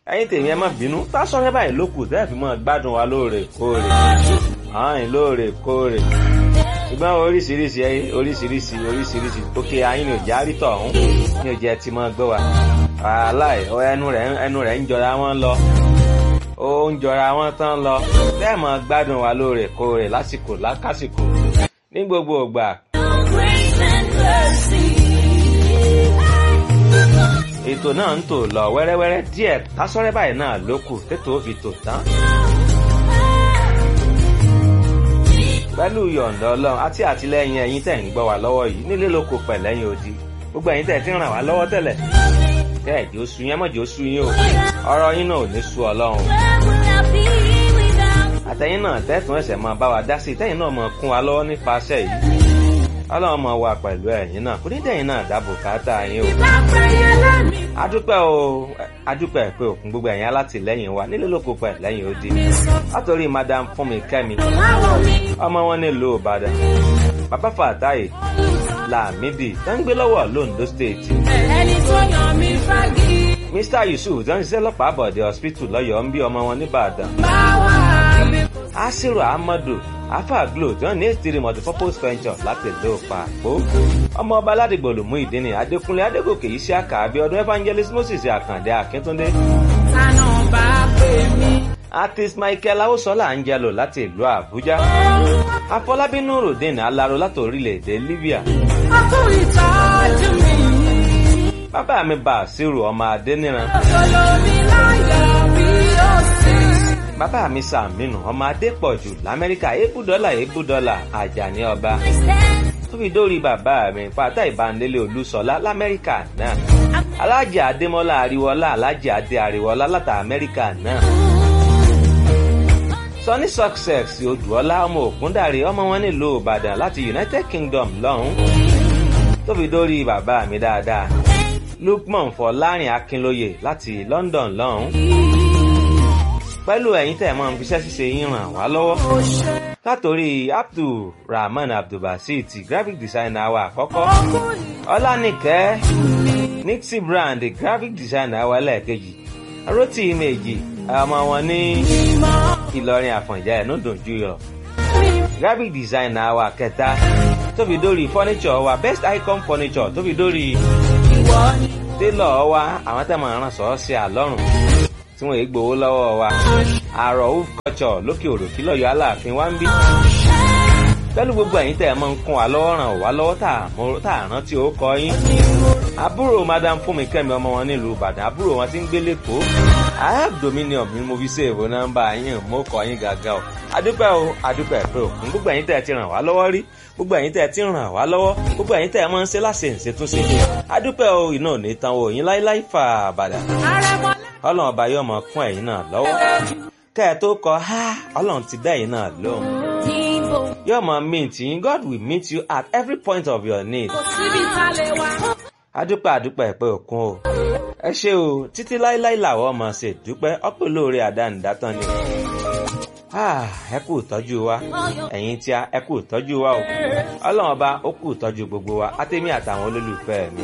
ẹ̀yin tèmi ẹ má bínú Tasọ́rẹ́ báyìí ló kù tẹ́ ẹ̀ fi mọ́ gbádùn wa lóòrèkóòrè ààyìn lóòrèkóòrè ṣùgbọ́n oríṣiríṣi oríṣiríṣi oríṣiríṣi òkè ayín ni òjì àrítọ̀ ọ̀hún ní òjì ẹ ti mọ́ gbọ́ wa aláì ẹnu rẹ̀ ẹnu rẹ̀ ń jọra wọn lọ ó ń jọra wọn tán lọ bẹ́ẹ̀ mọ́ gbádùn wa lóòrèkóòrè lásìkò lákàsìkò ní gbogbo ìgbà. ètò náà ń tò lọ wẹ́rẹ́wẹ́rẹ́ díẹ̀ Tasọ́rẹ́ báyìí náà ló kù tètò ó fi tò tán. pẹ̀lú yọ̀ǹda ọlọ́run àti àtìlẹ́yìn ẹ̀yin tẹ̀ ń gbọ́ wá lọ́wọ́ yìí nílé lóko pẹ̀lẹ́yìn odi gbogbo ẹ̀yin tẹ̀ ti ń ràn wá lọ́wọ́ tẹ́lẹ̀ tẹ́ ẹ̀ jẹ́ oṣù yẹn mọ̀jẹ́ oṣù yín o ọ̀rọ̀ yín náà ò ní sú ọlọ́run. àtẹ̀yìn náà tẹ́tùn ẹ̀sẹ̀ máa bá wa dá sí tẹ́yìn náà máa kún wa lọ́wọ́ nípasẹ̀ yìí ọlọ́run máa wà pẹ̀lú ẹ̀yin náà kò ní dẹ̀yìn náà dáàbò káàtà yín o. adúpẹ́ o adúpẹ́ pé òkun gbogbo ẹ̀yin alátìlẹ́yìn wa nílé lóko pẹ̀lẹ́yìn odi látòrí madam fúnmi kẹ́mi ọmọ wọn nílùú ìbàdàn bàbá fàtáyé làmídì tó ń gbé lọ́wọ́ londo state. ẹni tó yàn mí fagi. mr yusuf tó ń ṣiṣẹ́ lọ́pàá àbọ̀dé hospital lọ́yọ̀ọ́ ń bí ọmọ wọn nìbàdàn. báwa mi. asiru ahmadu afa glo tó ń ní ètìrí multipurpose venture láti ìlú pàpó. ọmọ ọba aládìgbò ló mú ìdí ni adékúnlé adégòkè yìí sí àkà abiodun evangelist moses àkàndé akíntúndé. tànà bá pè mí. artist michael awosola angelo láti ìlú àbújá. afọlábí nurudeen alaro láti orílẹ̀-èdè libya. ọkọ ìtọ́jú mi. bàbá mi bàṣírù ọmọ adéníran. olómi láyọ̀ bí ó sì. bàbá mi sàmínú ọmọ adépọ̀jù lamẹ́ríkà ebúdọ́là ebúdọ́là àjàní ọba. tó fi dórí bàbá mi pátá ìbánilé olúṣọlá lamẹ́ríkà náà. alájà adémọ́lá àríwọ́lá alájà adé àríwọ́lá láti amẹ́ríkà náà. Sunny Success Odùọlá ọmọ Ògúndàrí ọmọ wọn nílùú Ìbàdàn láti United Kingdom lọ́hùn. tó fi dórí bàbá mi dáadáa. Lukman Fọlárin Akínlóye láti London lọ́hùn. pẹ̀lú ẹ̀yin tẹ̀ mọ́ fiṣẹ́ ṣíṣe yín ràn wá lọ́wọ́. látòrí Abdulrahman Abdulbasit graphic designer wa àkọ́kọ́. Ọlánìkẹ́ Nixie Brand graphic designer wa lẹ́ẹ̀kejì. Rotí Ìmẹ̀jì ọmọ wọn ní Ìlọrin Àfọ̀njá ẹ̀ ló dùn jù yọ. graphic designer wa kẹta tó fi dórí furniture wa best icon furniture tó fi dórí tailor wa àwọn tẹ́ mọ̀ ràn sọ́ọ́ sí àlọ́run tí wọ́n èé gbowó lọ́wọ́ wa àrò of culture lókè òròkí lọ́yọ̀ aláàfin wa ń bí. pẹ̀lú gbogbo ẹ̀yin tẹ́ ẹ máa ń kún wa lọ́wọ́ ràn wá lọ́wọ́ tá à rántí ó kọ yín. àbúrò madam fúnmi kẹ́mi ọmọ wọn nílùú ìbàdàn àbúrò wọn ti ń gbé lẹ́kọ̀ọ́ i have dominion mi mo fi ṣèwò nọ́mbà yín mo kọ yín gàgà o adúpẹ́ o adúpẹ́ pé o fún gbogbo ẹ̀yin tẹ́ ẹ ti ràn wá lọ́wọ́ rí gbogbo ẹ̀yin tẹ́ ẹ ti ràn wá lọ́wọ́ gbogbo ẹ̀yin tẹ́ ẹ máa ń ṣe láṣẹ ìṣètúnṣe adúpẹ́ o iná ò ní tan o yín láíláí fà bàdà ọlọ́run ọba yóò mọ kún ẹ̀yin náà lọ́wọ́ kẹ́ ẹ tó kọ ha ọlọ́run ti dá ẹ̀yin náà lóhùn yóò mọ mint yín God will meet you at every point of your need kò síbi tá a lè wá. adúpẹ́ adúpẹ́ pé òkun o ẹ ṣé o títí láíláí làwọn ọmọ ṣe dúpẹ́ ọpẹ́ olóore àdánidátán ni ẹ kú ìtọ́jú wa ẹ̀yin tí a ẹ kú ìtọ́jú wa o ọlọ́run ọba ó kú ìtọ́jú gbogbo wa àtẹ̀mí àtàwọn olólùfẹ́ mi